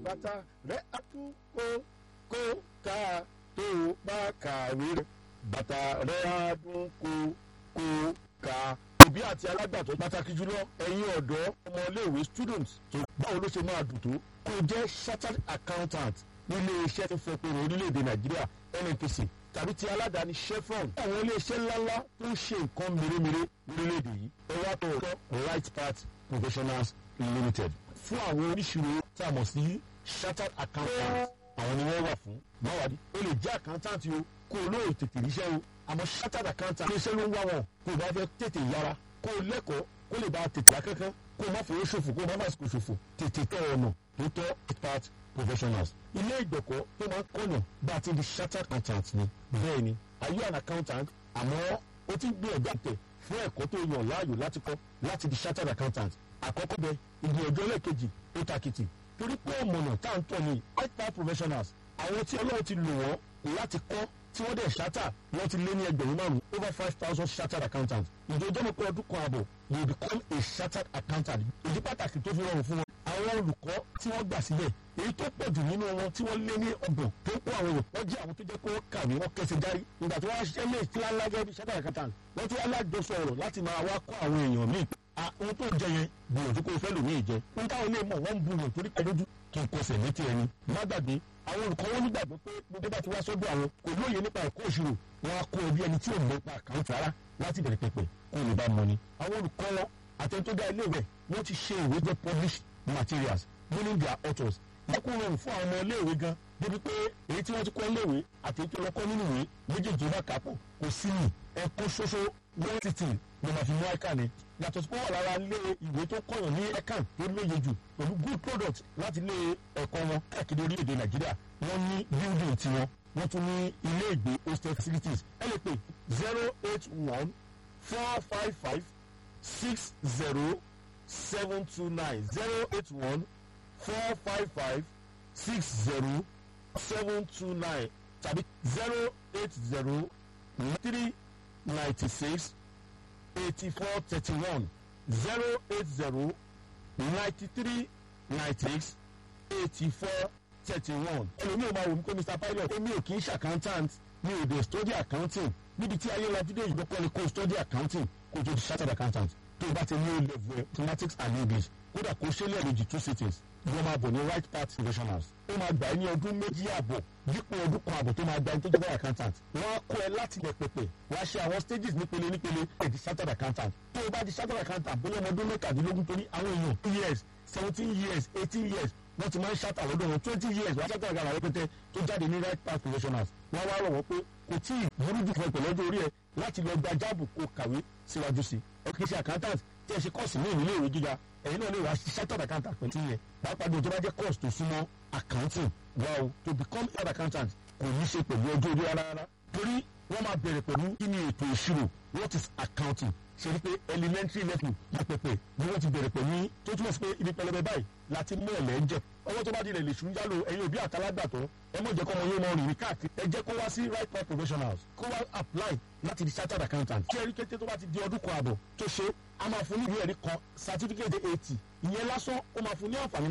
bàtà rẹ̀ á tún kó kó ká tó o bá kàwé rẹ̀ bàtà rẹ̀ á dún kó kó ká. òbí àti alágbàtọ́ pàtàkì jùlọ ẹ̀yin ọ̀dọ́ ọmọléèwé students tó báwo ló ṣe máa dùn tó kó o jẹ́ chartered accountant nílé iṣẹ́ tó fẹ́ pé orílẹ̀-èdè nàìjíríà nnpc tàbí ti aládàáni chevron àwọn iléeṣẹ́ ńláńlá tó ń ṣe nǹkan mèremère lórílẹ̀‐èdè yìí ẹ wá tó ọ̀tọ̀ right path professionals limited fún àwọn oníṣirò tí a mọ̀ sí chartered accountant àwọn ni wọ́n wà fún máwàdí o lè jẹ́ accountant o kó o lóò tètè ríṣẹ́ o àmọ́ chartered accountant iléeṣẹ́ ló ń wá wọn kó o bá fẹ́ tètè yára kó o lẹ́kọ̀ọ́ kó lè bá tètè yá kankan kó o má fowó ṣòfò kó o má má sìkò ṣòfò tètè tọ́ ọ̀nà tó tọ́ right path professionals ilé ìgbẹ̀kọ́ tó máa ń kọ́nà bá a ti di chartered accountant ni bẹ́ẹ̀ ni are you an accountant àmọ́ ó ti ń gbé ọ̀gá tẹ̀ fún ẹ̀kọ́ tó yàn láàyò láti kọ́ láti di chartered accountant àkọ́kọ́ bẹ ìgbìyànjú ẹlẹ́ẹ̀kejì ó takìtì torí pé ọ̀mọ̀nà tá à ń tọ̀ ní expert professionals àwọn tí ọlọ́run ti lò wọ́n láti kọ́ tí wọ́n dẹ̀ ṣáta wọ́n ti lé ní ẹgbẹ̀rún márùn-ún over five thousand chartered accountant ìjọba mọ̀ pé ọdún kan àbọ̀ you become a chartered accountant ìdí pàtàkì tó fi rọrùn fún wọn àwọn olùkọ́ tí wọ́n gbà sílẹ̀ èyí tó pọ̀ jù nínú wọn tí wọ́n lé ní ọgbọ̀n tó kó àwọn olùkọ́ jẹ́ àwọn tó jẹ́ pé wọ́n kàwé wọ́n kẹsẹ̀ járí ìgbà tí wọ́n á ṣiṣẹ́ lé ìtura lágẹ́ bí chartered accountant wọ́n tún alájọsọ ọ̀rọ̀ láti máa wá kọ́ àwọn èèyàn míì ohun tó jẹ yẹn gbìyànjú kó o fẹ́ lò ní ìjẹ ohun táwọn ilé mọ̀ wọ́n ń bu wọn torí pẹ̀lú kí n kọsẹ̀ létí ẹni má gbàgbé àwọn olùkọ́ wọn nígbàgbọ́ pé gbogbo bá ti wá sọ́dọ̀ àwọn kò lóye nípa ẹ̀kọ́ òṣèlú wọn á kó ẹbí ẹni tí ò mọ̀ nípa àkáǹtì rárá láti bẹ̀rẹ̀ pẹ̀pẹ̀ kó lè bá mọ ni. àwọn olùkọ́ wọn àtẹnudá ilé rẹ̀ wọ́n ti ṣe ìwé jẹ́ published materials meaning their authors wọ́n kó rọrùn fún àwọn ọmọ iléèwé gan débi pé èyí tí wọ́n ti kọ́ iléèwé àti èyí tó lọ kọ́ nínú ìwé méjèèjì bá kápọ̀ kò sí ní ẹ̀kọ́ ṣoṣo wọ́n ti tì ní màfi mú ẹ̀ka ni yàtọ̀ sí pé wà lára ilé ìwé tó kọ̀yàn ní ẹ̀ka tó lóye jù pẹ̀lú good product láti ilé ẹ̀kọ́ wọn káàkiri orílẹ̀-èdè nàìjíríà wọ́n ní building tiwọn wọ́n tún ní ilé ìgbé hostel facilities ẹ lè pè zero eight one four five five six zero seven two nine zero eight one four five five six zero seven two nine tàbí zero eight zero three ninety six eighty four thirty one zero eight zero ninety three ninety six eighty four thirty one. ẹlòmíì ò máa wò ní pé mr pilot èmi ò kì í ṣe accountant mi ò dé study accounting níbi tí ayé la fídíò ìgbọ́ kọ́ni kó study accounting kó tó di chartered accountant tó o bá ti ní level mathematics and english kódà kó ṣe lẹ́ẹ̀mejì two cities wọ́n máa bọ̀ ní right path professionals ó máa gbà ẹ́ ní ọdún méjì àbọ̀ dípò ọdún kan àbọ̀ tó máa gba ẹni tó jẹ́ accountant wọ́n á kọ́ ẹ láti lẹ̀ pẹ̀pẹ̀ wọ́n á ṣe àwọn stages nípele nípele ẹ̀ di chartered accountant tó o bá di chartered accountant bóyá ọmọ ọdún mẹ́tàdínlógún torí àwọn èèyàn two years seventeen years eighteen years wọ́n ti máa ń ṣàtà lọ́dọ̀ wọn twenty years wọ́n á ṣàtà àgàrà rẹpẹtẹ tó jáde ní right path professionals wọ́n wá rọ̀ wọ́n pé kò tí ì burú jù fún ẹ pẹ̀lú ọjọ́ orí ẹ láti lọ gba jáàbù kó kàwé síwájú sí ẹ kì í ṣe accountant tí ẹ ṣe kọ́ọ̀sì ní ìlú ìwé gíga ẹ̀yin náà lè wá sí chartered accountant pẹ̀lú tí yẹn pàápàá bí o tó bá jẹ́ course tó súnmọ́ accounting wá o to become head accountant kò ní ṣe pẹ̀lú ọjọ́ orí rárá rárá torí wọ́n máa bẹ̀rẹ̀ pẹ̀lú kí ni ètò ìṣirò what is accounting ṣe ni pé elementary level ní pẹpẹ ni wọ́n ti bẹ̀rẹ̀ pẹ̀lú tó túmọ̀ sí pé ibi pẹlẹbẹ báyìí láti mú ẹ̀lẹ́ ń jẹ ọwọ́ tó bá di ilẹ̀ lè ṣùn jálò ẹ̀yin òbí àtàlágbàtọ́ ẹ mọ̀ jẹ́ kọ́ ọmọ yóò mọ rìn ní káàkiri ẹ jẹ́ kó wá sí right path professionals kó wá apply láti di chartered accountant kí ẹrí kété tó bá ti di ọdún kan àbọ̀ tó ṣe a máa fún ní ìwé ẹ̀rí kan certificate eighty ìyẹn lásán ó máa fún ní àǹfààní